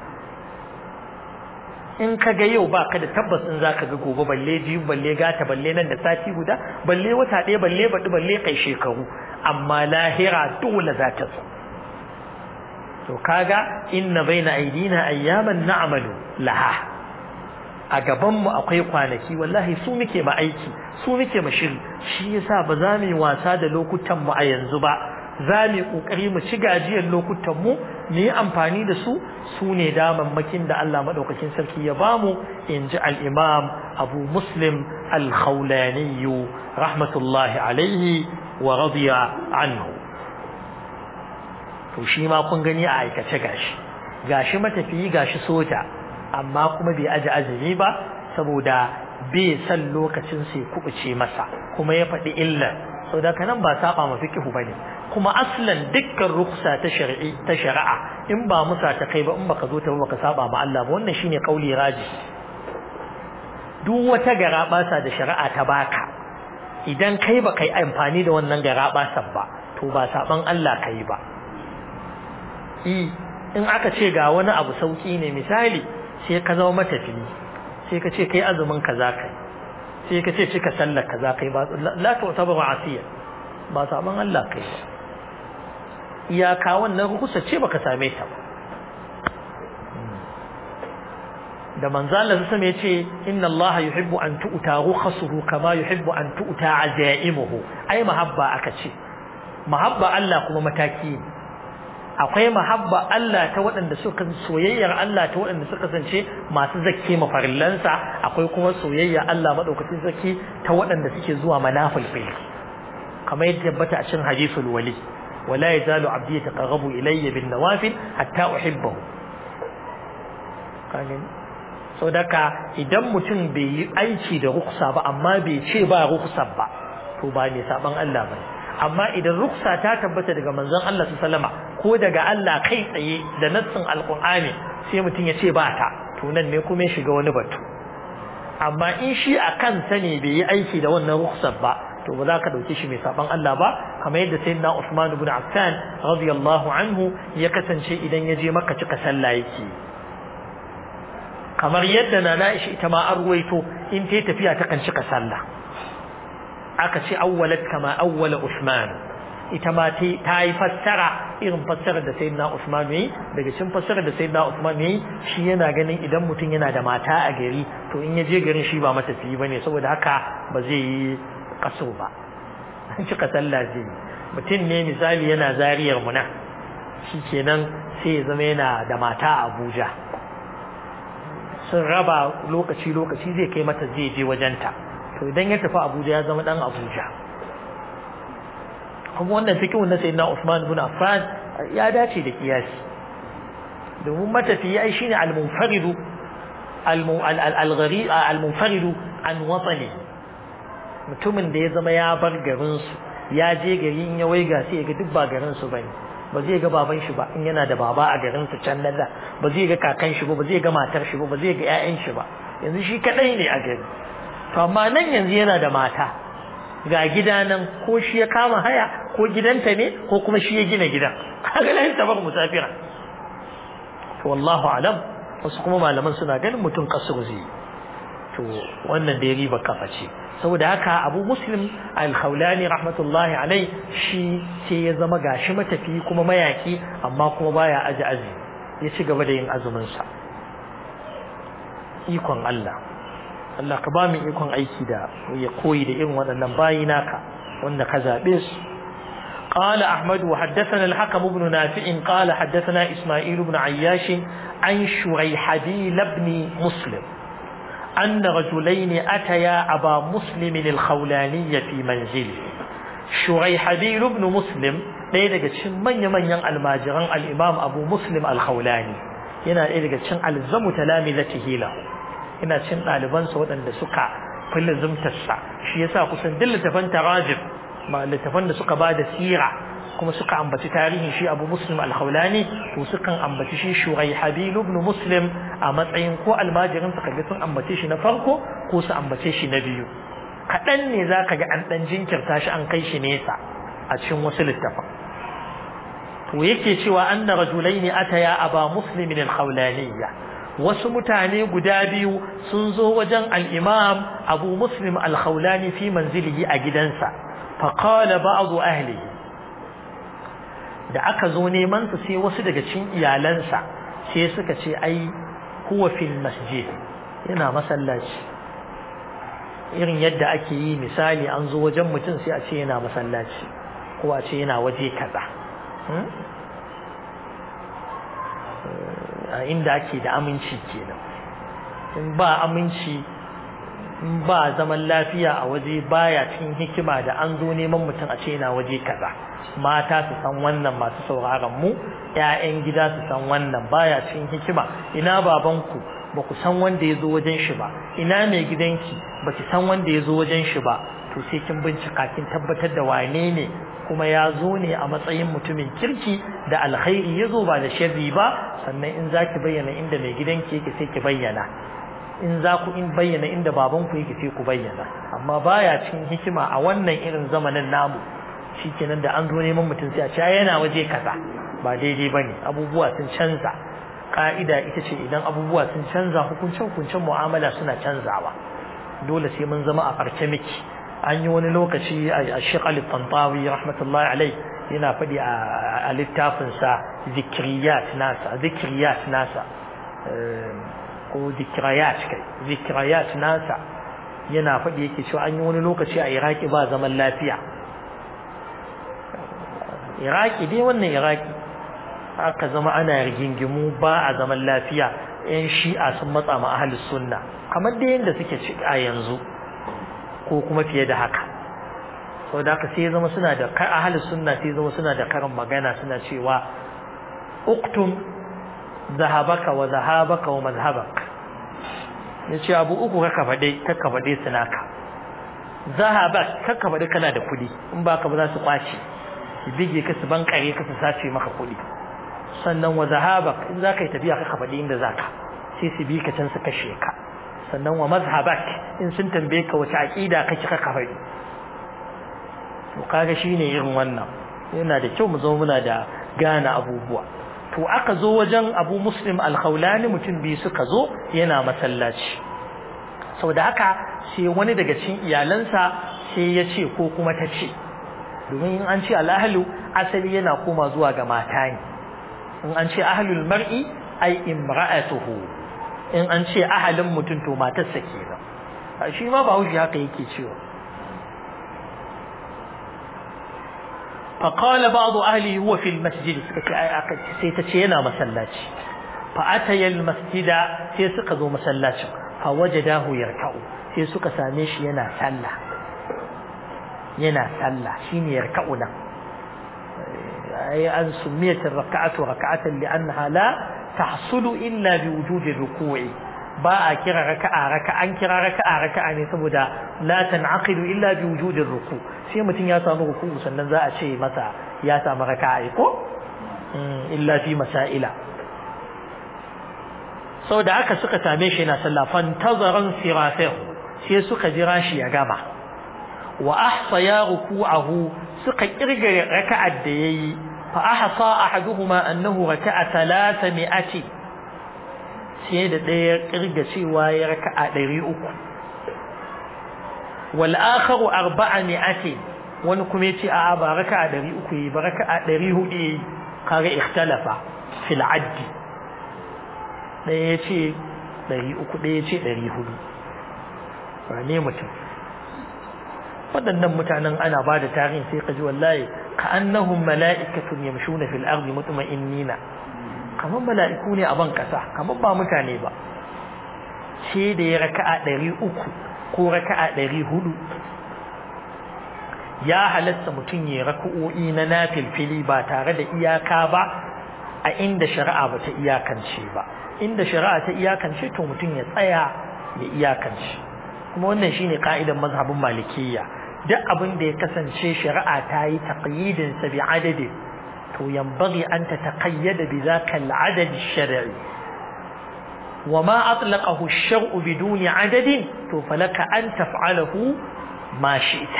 in ka ga yau ba ka da tabbas in za ka ga gobe balle jiyu balle gata balle nan da sati guda balle wata ɗaya balle baɗi balle kai shekaru amma lahira dole za ta zo to kaga inna baina aidina ayyaman na'malu laha a gaban mu akwai kwanaki wallahi su muke ma aiki su muke ma shiri shi yasa ba za mu yi wasa da lokutan mu a yanzu ba za mu yi kokari mu ci gajiyar lokutan mu mu yi amfani da su su ne damammakin da Allah madaukakin sarki ya bamu in ji al-imam Abu Muslim al-Khawlani rahmatullahi alaihi wa radiya anhu to shi ma kun gani a aikace gashi gashi matafiyi gashi soja amma kuma bai aji azumi ba saboda bai san lokacin sai kubuce masa kuma ya faɗi illa saboda kanan ba saba ma fiqhu bane kuma aslan dukkan ruksa ta shar'i ta shari'a in ba musa ta kai ba in baka zo ta baka saba ma Allah ba wannan shine kauli raji duk wata garabasa da shari'a ta baka idan kai ba kai amfani da wannan garabasan ba to ba saban Allah kai ba in aka ce ga wani abu sauki ne misali sai ka zama matafiyi sai ka ce kai azumin kaza kai sai ka ce cika sallar kaza kai ba la ta wata ba asiya ba saban Allah kai ba iyaka wannan rukusa ce baka same ta ba da manzo Allah sai ya ce inna Allah yuhibbu an tu'ta rukhasuhu kama yuhibbu an tu'ta azaimuhu ai mahabba aka ce mahabba Allah kuma mataki ne akwai mahabba Allah ta waɗanda suka soyayyar Allah ta waɗanda suka kasance masu zakke mafarillansa akwai kuma soyayya Allah madaukakin zaki ta waɗanda suke zuwa manafil fil kamar yadda tabbata a cikin hadisul wali wala yazalu abdi yataqarrabu ilayya bin nawafil hatta uhibbahu kanin saboda idan mutum bai yi aiki da ruksa ba amma bai ce ba ruksa ba to ba ne saban Allah bane amma idan ruksa ta tabbata daga manzon Allah sallama ko daga Allah kai tsaye da nassin alqur'ani sai mutum ya ce ba ta to nan ne kuma ya shiga wani batu amma in shi a kansa ne bai yi aiki da wannan ruksar ba to ba za ka dauke shi mai saban Allah ba kamar yadda sayyidina Uthman ibn Affan radiyallahu anhu ya kasance idan ya je Makka cika sallah yake kamar yadda na Aisha ita ma an ruwaito in ta tafiya ta kan cika sallah aka ce awwalat kama awwala Usman ita ma ta yi fassara irin fassarar da sayyidina Usman yayi daga cikin fassarar da sayyidina Usman yayi shi yana ganin idan mutum yana da mata a gari to in ya je garin shi ba matafiyi bane saboda haka ba zai yi kaso ba cika sallah zai mutum ne misali yana zariyar muna shikenan sai ya zama yana da mata a Abuja sun raba lokaci-lokaci zai kai mata zai je wajenta to idan ya tafi Abuja ya zama dan Abuja kuma wannan fikihun na sayyidina Usman ibn Affan ya dace da kiyasi domin matafiyi ai shine al-munfaridu al-ghari al-munfaridu an watani mutumin da ya zama ya bar garin su ya je gari in ya waiga sai ya ga duk ba garin su bane ba zai ga baban shi ba in yana da baba a garin su can nan ba zai ga kakan shi ba ba zai ga matar shi ba ba zai ga ƴaƴan shi ba yanzu shi kadai ne a gari to amma nan yanzu yana da mata ga gida nan ko shi ya kama haya ko gidanta ne ko kuma shi ya gina gidan kaga lahin tabar musafira to wallahu alam wasu kuma malaman suna ganin mutum kasar zai to wannan da ya riba kafa ce saboda haka abu muslim al-khawlani rahmatullahi alai shi sai ya zama gashi matafi kuma mayaki amma kuma baya aji azi ya ci gaba da yin azumin sa ikon Allah Allah ka ba mu ikon aiki da ya koyi da irin waɗannan bayi naka wanda ka zabe su قال أحمد وحدثنا الحكم بن نافع قال حدثنا إسماعيل بن عياش عن شريحبيل بن مسلم أن رجلين أتيا أبا مسلم الخولاني في منزله شريحبيل بن مسلم ɗaya daga cikin manya-manyan almajiran al'imam abu muslim al-khawlani yana ɗaya daga cikin alzamu talami zati hila yana cikin ɗalibansa waɗanda suka fi lizimtarsa shi yasa kusan duk littafan tarajib ma littafan da suka ba da sira kuma suka ambaci tarihin shi abu muslim al-khawlani to sukan ambaci shi shurai habilu ibn muslim a matsayin ko almajirin su kaga sun ambace shi na farko ko su ambace shi na biyu kaɗan ne za ka ga an ɗan jinkirta shi an kai shi nesa a cikin wasu littafan to yake cewa anna rajulaini ataya aba muslimin al-khawlaniyya wasu mutane guda biyu sun zo wajen al-imam abu muslim al-khawlani fi manzilihi a gidansa faqala ba'd ahlihi da aka zo neman su sai wasu daga cikin iyalansa sai suka ce ai huwa fil masjid yana masallaci irin yadda ake yi misali an zo wajen mutum sai a ce yana masallaci ko a ce yana waje kaza a inda ake da aminci kenan in ba aminci in ba zaman lafiya a waje baya cikin hikima da an zo neman mutum a ce yana waje kaza mata su san wannan masu sauraron mu ƴaƴan gida su san wannan baya cikin hikima ina babanku ba ku san wanda ya zo wajen shi ba ina mai gidanki ba ki san wanda ya zo wajen shi ba to sai kin bincika kin tabbatar da wane ne kuma ya zo ne a matsayin mutumin kirki da alkhairi ya zo ba da sharri ba sannan in za ki bayyana inda mai gidanki yake sai ki bayyana in za ku in bayyana inda babanku yake sai ku bayyana amma baya cikin hikima a wannan irin zamanin namu shikenan da an zo neman mutum sai a ce yana waje kaza ba daidai bane abubuwa sun canza ka'ida ita ce idan abubuwa sun canza hukuncin hukuncin mu'amala suna canzawa dole sai mun zama a farke miki an yi wani lokaci a Sheikh Ali Tantawi rahmatullahi alai yana faɗi a littafinsa zikriyat nasa zikriyat nasa ko zikriyat kai zikriyat nasa yana faɗi yake cewa an yi wani lokaci a Iraki ba zaman lafiya Iraki dai wannan Iraki aka zama ana rigingimu ba a zaman lafiya yan shi'a sun matsa ma ahlus sunna kamar da yanda suke ci a yanzu ko kuma fiye da haka saboda haka sai zama suna da ahlus sunna sai zama suna da karin magana suna cewa uktum zahabaka wa zahabaka wa mazhabak yace abu uku kaka fade kaka fade sunaka zahabak kaka fade kana da kudi in baka ba za su kwace su bige ka su bankare ka su sace maka kudi sannan wa zahabak in zaka yi tafiya kaka fade inda zaka sai su bi ka can su kashe ka sannan wa mazhabak in sun tambaye ka wace aqida kake ka kafari to kaga shine irin wannan yana da kyau mu zo muna da gane abubuwa to aka zo wajen Abu Muslim Al-Khawlani mutum biyu suka zo yana masallaci saboda haka sai wani daga cikin iyalansa sai ya ce ko kuma ta ce domin in an ce al-ahlu asali yana koma zuwa ga mata ne in an ce ahlul mar'i ai imra'atuhu in an ce ahalin mutum to matarsa kenan shi ma ba haushi haka yake cewa fa qala ba'd ahli huwa fi al-masjid suka ce ai aka sai ta ce yana masallaci fa ataya al-masjida sai suka zo masallacin fa wajadahu yarka'u sai suka same shi yana sallah yana sallah shine yarka'u nan ai an sumiyat ar-rak'atu rak'atan li'annaha la tahsulu illa bi wujudi ruku'i ba a kira raka'a raka'a an kira raka'a raka'a ne saboda la tan'aqidu illa bi wujudi ruku sai mutum ya samu ruku sannan za a ce masa ya samu raka'a ko illa fi masaila saboda haka suka same shi yana sallah fantazaran sirafahu sai suka jira shi ya gama wa ahsa ya ruku'ahu suka kirga raka'ar da yayi fa ahsa ahaduhuma annahu raka'a thalathami'ati sai da ɗaya kirga cewa ya raka'a ɗari uku wal akharu arba'a mi'ati wani kuma yace a'a ba raka'a ɗari uku yi ba raka'a ɗari hudu yi kaga ikhtalafa fil addi ɗaya yace ɗari uku ɗaya yace ɗari hudu ba ne mutum waɗannan mutanen ana ba da tarihin sai ka ji wallahi ka annahum mala'ikatun yamshuna fil ardi mutma'innina kamar mala'iku ne a ban kasa kamar ba mutane ba ce da ya raka'a ɗari uku ko raka'a ɗari hudu ya halatta mutum ya raka'o'i na nafilfili ba tare da iyaka ba a inda shari'a ba ta iyakance ba inda shari'a ta iyakance to mutum ya tsaya ya iyakance kuma wannan shine ka'idan mazhabin malikiyya duk abin da ya kasance shari'a ta yi taqyidin sa bi adadi to yanbaghi an tataqayyada bi zaka al-adad ash-shar'i وما أطلقه الشرع بدون عدد فلك أن تفعله ما شئت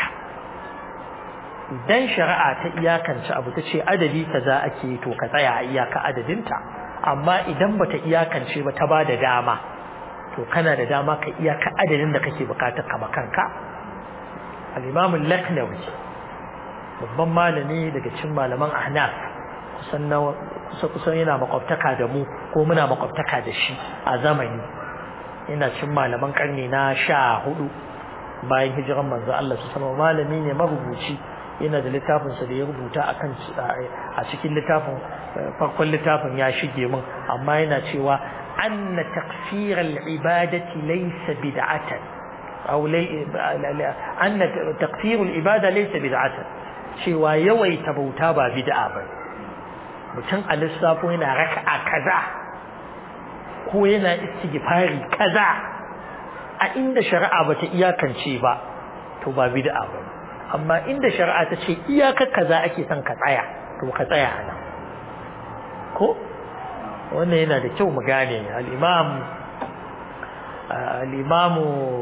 idan shari'a ta iyakance abu ta ce adadi kaza ake to ka tsaya a iyaka adadinta amma idan bata iyakance ba ta bada dama to kana da dama ka iyaka adadin da kake bukatar kama kanka al-imam al-laknawi babban malami daga cikin malaman ahnaf kusan na kusa kusan yana makwabtaka da mu ko muna makwabtaka da shi a zamani yana cikin malaman karni na sha hudu bayan hijiran manzo Allah su sama malami ne marubuci yana da littafinsa da ya rubuta akan a cikin littafin farkon littafin ya shige min amma yana cewa anna taqsir al-ibadati laysa bid'atan aw anna taqsir al-ibada laysa bid'atan cewa yawaita bauta ba bid'a ba mutum a lissafo yana raka'a kaza ko yana istighfari kaza a inda shari'a bata iyakance ba to ba bid'a ba amma inda shari'a ta ce iyakar kaza ake son ka tsaya to ka tsaya nan ko wannan yana da kyau mu gane al-imam al-imam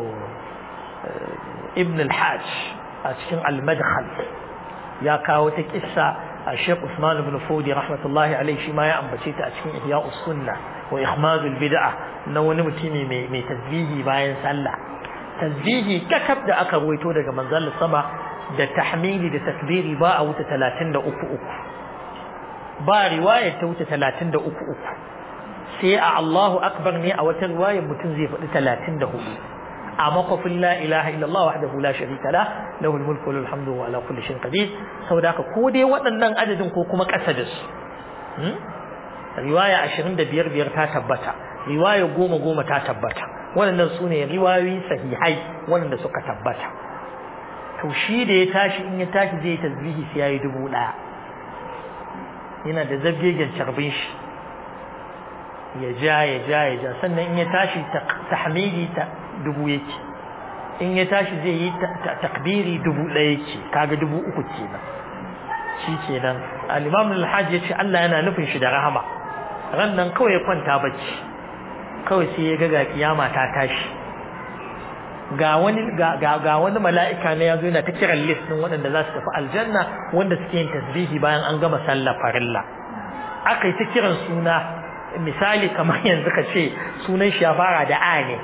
ibn al-hajj a cikin al-madkhal ya kawo ta kissa a Sheikh Usman ibn Fodi rahmatullahi alaihi shi ma ya ambace ta a cikin Ihya'us Sunnah wa Ihmadul Bid'ah na wani mutumi mai mai tasbihi bayan sallah tasbihi kakab da aka ruwaito daga manzon sama da tahmidi da takbiri ba a wuce 33 uku ba riwayar ta wuce 33 uku sai a Allahu akbar ne a wata riwayar mutum zai faɗi 34 a makwafin la ilaha illallah wahdahu la sharika la lahul mulku wal hamdu wa ala kulli shay'in qadir saboda haka ko dai waɗannan adadin ko kuma ƙasa da su riwaya 25 biyar ta tabbata riwaya 10 goma ta tabbata waɗannan su ne riwayoyi sahihai waɗanda suka tabbata to shi da ya tashi in ya tashi zai tasbihi sai yayi dubu ɗaya yana da zabgegen carbin shi ya ja ya ja ya ja sannan in ya tashi tahmidi ta dubu yake in ya tashi zai yi takbiri dubu ɗaya yake kaga dubu uku kenan shi kenan al-imam al-hajj ya ce Allah yana nufin shi da rahama ran nan kawai ya kwanta bacci kawai sai ya ga ga kiyama ta tashi ga wani ga wani mala'ika ne yazo yana ta kiran list din waɗanda za su tafi aljanna wanda suke yin tasbihi bayan an gama sallar farilla aka yi ta kiran suna misali kamar yanzu ka ce sunan shi ya fara da a ne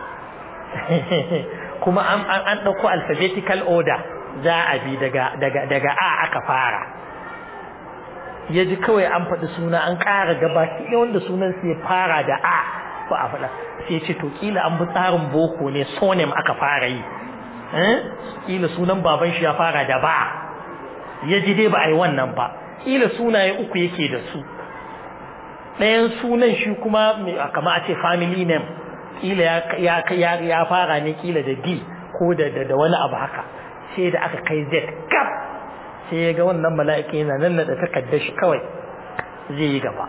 kuma an an dauko alphabetical order za a bi daga daga daga a aka fara yaji kawai an faɗi suna an ƙara gabaki ɗaya wanda sunan sai ya fara da a ba a faɗa sai ce to kila an bi tsarin boko ne sonem aka fara yi eh kila sunan baban shi ya fara da ba ya ji dai ba a yi wannan ba kila sunaye uku yake da su ɗayan sunan shi kuma kama a ce family name kila ya fara ne kila da D ko da da wani abu haka sai da aka kai Z kaf sai ya ga wannan mala'ika yana nan da takardar shi kawai zai yi gaba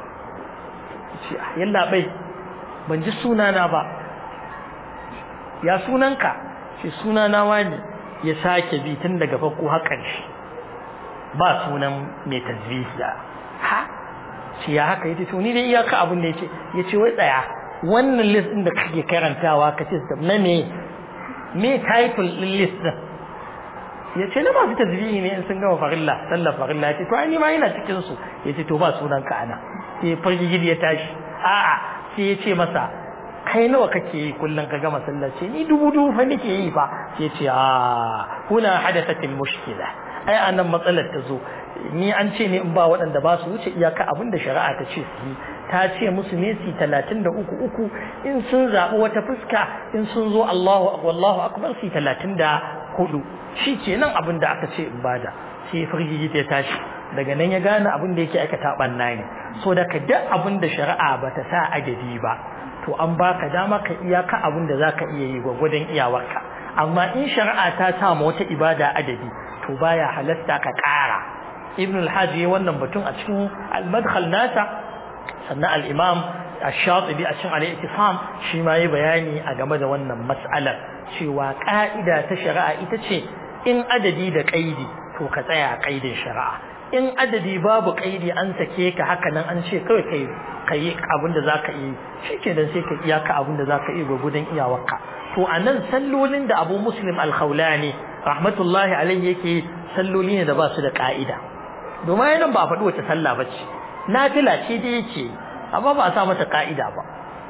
ce yalla bai ban ji sunana ba ya sunanka ce sunana wani ya sake bi tun daga farko har ƙarshe ba sunan mai tasbihi ha ce ya haka yace to ni dai iyaka abin da yace yace wai tsaya wannan list din da kake karantawa ka ce na me me title din list din yace na masu tasbihi ne in sun gama farilla sallar farilla yace to ai ni ma ina cikin su yace to ba sunan ka ana sai fargigidi ya tashi a'a sai yace masa kai nawa kake yi kullum ka gama sallar ce ni dubu dubu fa nake yi fa sai ce a huna hadathatil mushkila ai anan matsalar ta zo ni an ce ne in ba waɗanda ba su wuce iyaka abin da shari'a ta ce su yi ta ce musu ne su talatin da uku uku in sun zaɓi wata fuska in sun zo Allahu wallahu akbar su talatin da hudu shi ke nan abin da aka ce in bada sai firgigi ta tashi daga nan ya gane abin da yake aikata ɓanna ne so da ka duk abin da shari'a ba ta sa adadi ba to an baka dama ka iyaka abin da zaka iya yi gwagwadon iyawarka amma in shari'a ta sa ma wata ibada adadi to baya halasta ka ƙara ibn al-hajji wannan batun a cikin al-madkhal nasa sannan al-imam ash-shatibi a cikin al-ittifam shi ma yi bayani a game da wannan mas'alar cewa ka'ida ta shari'a ita ce in adadi da kaidi to ka tsaya a kaidin shari'a in adadi babu kaidi an sake ka haka nan an ce kawai kai kai abin da zaka yi shikenan sai ka iyaka abin da zaka yi gwagudun iyawarka to anan sallolin da Abu Muslim al-Khawlani rahmatullahi alaihi yake salloli ne da ba su da ka'ida domin yanan ba a faɗi wace sallah ba ce nafila ce da yake amma ba a sa mata ka'ida ba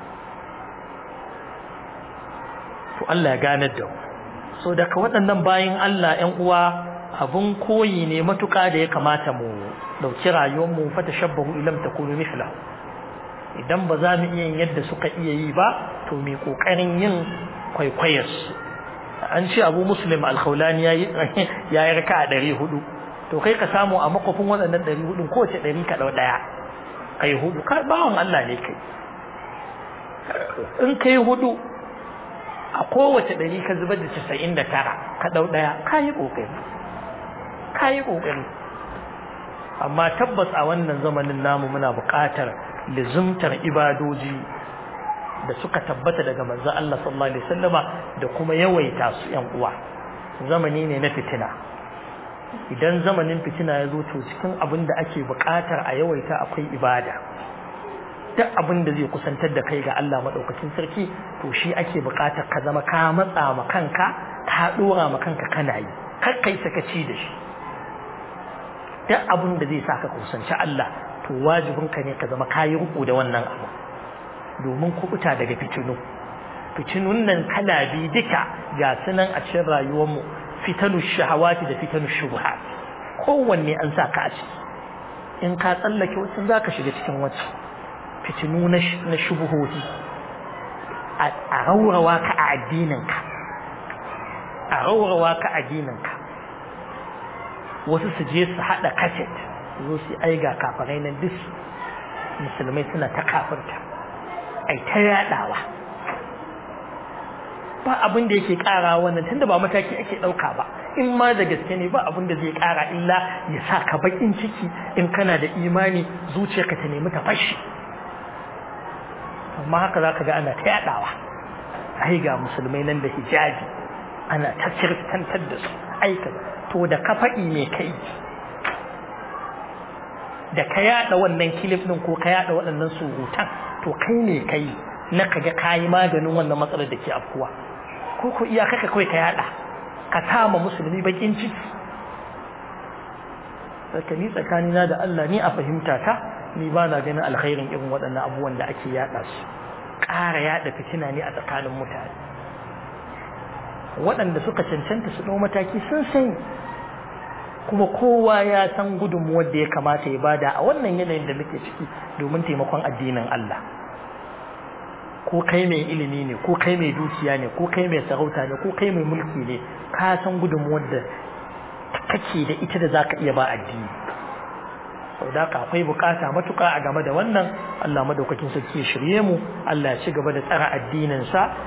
to Allah ya ganar da mu so daga waɗannan bayan Allah ƴan uwa abun koyi ne matuƙa da ya kamata mu ɗauki rayuwar mu fa tashabbahu ilam takunu mithlahu idan ba za mu iya yin yadda suka iya yi ba to mai ƙoƙarin yin kwaikwayar an ce abu muslim alkhaulani ya yi raka a ɗari hudu to kai ka samu a makwafin waɗannan ɗari hudun kowace ɗari ka ɗau ɗaya kai hudu ka bawan Allah ne kai in kai hudu a kowace ɗari ka zubar da casa'in da tara ka ɗau ɗaya ka yi ƙoƙari ka yi ƙoƙari amma tabbas a wannan zamanin namu muna buƙatar lizumtar ibadoji da suka tabbata daga manzo Allah sallallahu alaihi wasallama da kuma yawaita su ƴan uwa zamani ne na fitina idan zamanin fitina ya zo to cikin abin da ake buƙatar a yawaita akwai ibada duk abin da zai kusantar da kai ga Allah madaukakin sarki to shi ake buƙatar ka zama ka matsa ma kanka ka dora ma kanka kana yi kar kai sakaci da shi duk abin da zai sa ka kusanci Allah to wajibinka ne ka zama kayi ruku da wannan abu domin kubuta daga fitinu fitinun nan kala biyu duka ga sunan a cikin rayuwarmu fitanu shahawati da fitanu shubuhat kowanne an sa ka a ciki in ka tsallake wasu za ka shiga cikin wacce fitinu na shubuhohi a raurawa ka a addininka a raurawa ka a addininka wasu su je su haɗa kaset zo su aiga kafarai nan duk musulmai suna ta kafirta ai ta yadawa ba abin da yake kara wannan tunda ba mataki ake dauka ba in ma da gaske ne ba abin da zai kara illa ya sa ka bakin ciki in kana da imani zuciyarka ta nemi ta fashi amma haka zaka ga ana ta yadawa ai ga musulmai nan da hijabi ana ta kirtantar da su aika to da ka faɗi me kai da ka yada wannan kilif din ko ka yada waɗannan surutan to kai ne kai na kaga kayi maganin wannan matsalar da ke afkuwa ko ko iya kaka kawai ka yada ka tama musulmi bakin ciki saka ni tsakanina da Allah ni a fahimta ta ni ba na ganin alkhairin irin waɗannan abubuwan da ake yada su ƙara yada fitina ne a tsakanin mutane waɗanda suka cancanta su ɗau mataki sun sani kuma kowa ya san gudunmuwar da ya kamata ya bada a wannan yanayin da muke ciki domin taimakon addinin Allah ko kai mai ilimi ne ko kai mai dukiya ne ko kai mai sarauta ne ko kai mai mulki ne ka san gudunmuwar da kake da ita da zaka iya ba addini sau da ka akwai bukata matuka a game da wannan Allah madaukakin sarki ya shirye mu Allah ya ci gaba da tsara addinin sa